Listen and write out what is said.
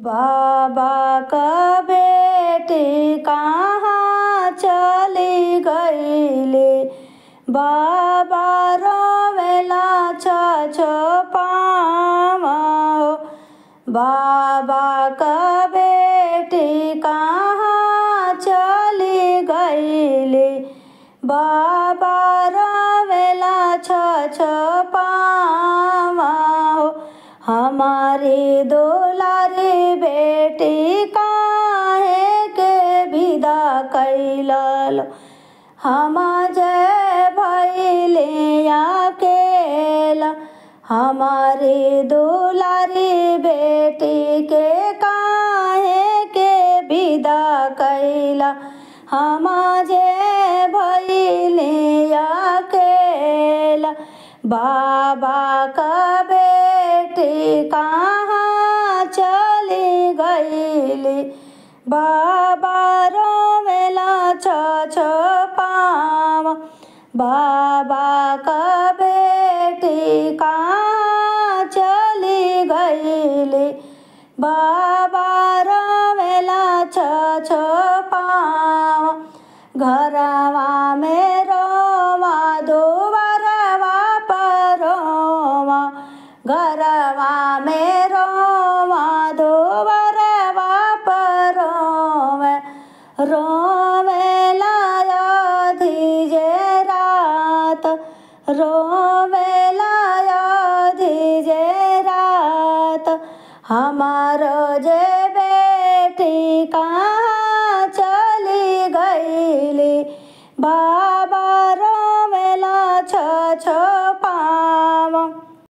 बाबा का बेटी कहाँ चली गईले बाबा रोवेला छ पावा बाबा का बेटी कहाँ चली गईले बाबा रोवेला छ पावा हमारी दुलारी बेटी काहे के विदा कैलल हम जय भैले अकेला हमारी दुलारी बेटी के काहे के विदा कैला हम जे भैले अकेला बाबा का बेटी कहाँ चली गईली बाबा रोवेला छ पावा बाबा का बेटी कहाँ चली गईली बाबा रोवेला छ पावा घरवा में रोवा दोबरवा परोवा घरवा में रोवा दोबरवा परोवे रोवे लाया धीजे रात रोवे लाया धीजे रात हमारो जे बेटी का